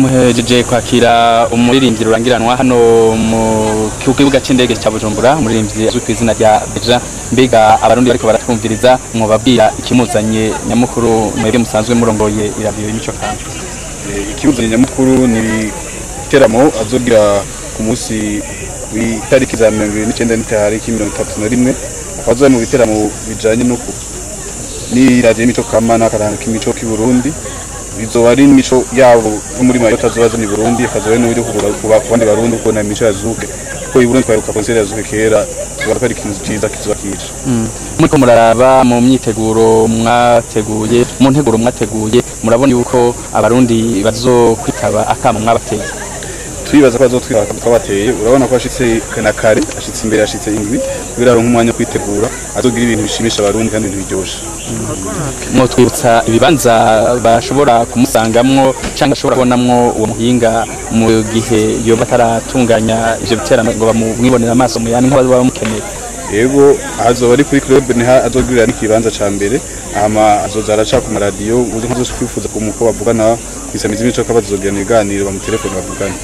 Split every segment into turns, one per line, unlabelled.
muhejeje kwakira umuririmbyi rurangiranwa hano mu kibuga c'indege ca Bujumbura umuririmbyi azwi ku izina rya Beja mbega abarundi bariko baratwumviriza mwobabwira ikimuzanye nyamukuru mwebwe musanzwe murongoye iradiyo y'imico kanje
ikibuzanye nyamukuru ni iteramo azogira ku munsi w'itariki za mirongo ibiri n'icyenda n'itariki mirongo itatu na rimwe akaba azoba mu biteramo bijanye no ku n'iradiyo y'imico kama n'akaranga k'imico k'i Burundi bizoba ari imico yabo yo muri mayota azoba azanye i Burundi akazoba ari n'uburyo ku bandi barundi kubona imico ya zuke kuko i Burundi twaheruka konseri ya zuke kera tuba ko ari ikintu ciza kizoba kije
muriko muraraba mu myiteguro mwateguye mu nteguro mwateguye murabona yuko abarundi bazokwitaba akamo mwabateye
turibaza ko bazotwira twabateye urabona ko ashitse na kare ashitse imbere ashitse indwi kugira aronke umwanya wo kwitegura azogira ibintu bishimisha abarundi kandi ibintu biryoshe
mwotwibutsa ibibanza bashobora kumusangamwo cyangwa ashobora kubonamwo uwo muhinga mu gihe yoba ataratunganya ivyo biterano ngo bamwibonera amaso mu yandi nk'ababa bamukeneye
yego azoba ari kuri club niho azogirira n'ikibanza ca mbere hama azoza araca ku maradiyo uzi nkazo kwifuza ku muko bavugana kwisamiza imico ko bazogirana ibiganiro bamutelefone bavugana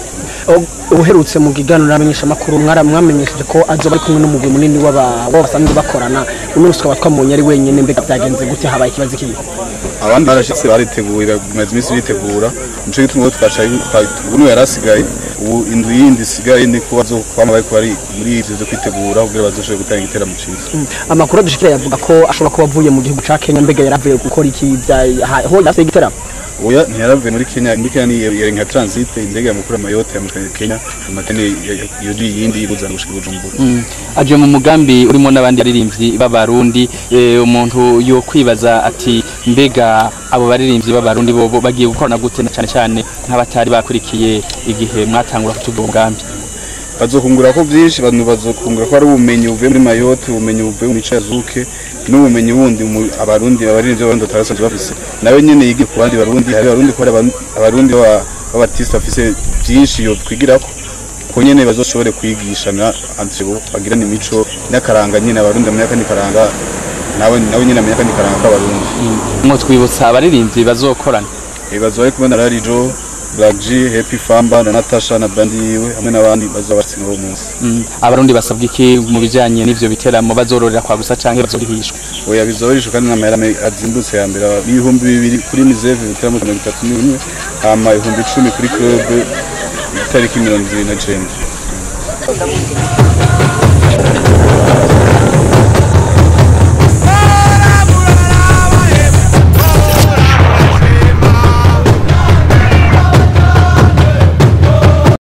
uherutse mu kiganiro n'abamenyeshamakuru mwamenyesheje ko azoba ari kumwe n'umugwi munini w'abo basanzwe bakorana uno munsi tukaba twamubonye ari wenyine mbega byagenze gute habaye ikibazo kibi
abandi barashitse bariteguye bamaze iminsi bitegura nico gituma uwo twaca ubu yari asigaye ubu inzu yindi isigaye ni ko bazokwama bariko bari muri ivyo vyo kwitegura kugira bazoshobore gutanga igiteramo ciza
amakuru adushikira yavuga ko ashobora kuba avuye mu gihugu ca Kenya mbega yaravuye gukora iki ho yafise igiteramo
oya ntiyaravuye muri Kenya muri Kenya ni yari nka transit indege yamukura Mayotte yamukanye Kenya amatene yuri yindi ibuzana gushika Bujumbura
aje mu mugambi urimo n'abandi baririmbyi b'abarundi umuntu yo kwibaza ati mbega abo baririmbyi b'abarundi bo bagiye gukorana gute na cyane cyane nk'abatari bakurikiye igihe mwatangura kutubwo umugambi
bazokungura ko byinshi abantu bazokungura ko ari ubumenyi buvuye muri Mayotte ubumenyi buvuye mu mico ya Zuke n'ubumenyi bundi abarundi abaririmbyi b'abarundi batarasanzwe bafise nawe nyene yigi ku bandi barundi hari abarundi ko abarundi b'abatiste bafise byinshi yo twigirako ko nyene bazoshobore kwigishana antibo bagirana imico n'akaranga nyene abarundi amenya kandi karanga nawe nawe nyene amenya kandi karanga k'abarundi
mwo twibutsa abaririmbyi bazokorana
ibibazo bari kumwe na Rarijo Black G, Happy Famba na Natasha na bandi yiwe hamwe n'abandi bazaba batsinda uwo munsi.
Abarundi basabwa iki mu bijanye n'ivyo biteramo bazororera kwa gusa canke bazorihishwa?
Oya bizorishwa kandi n'amahera azimbutse ya mbere ibihumbi bibiri kuri Miseve ibiteramo mirongo itatu n'imwe hama ibihumbi icumi kuri club itariki mirongo ibiri na cenda.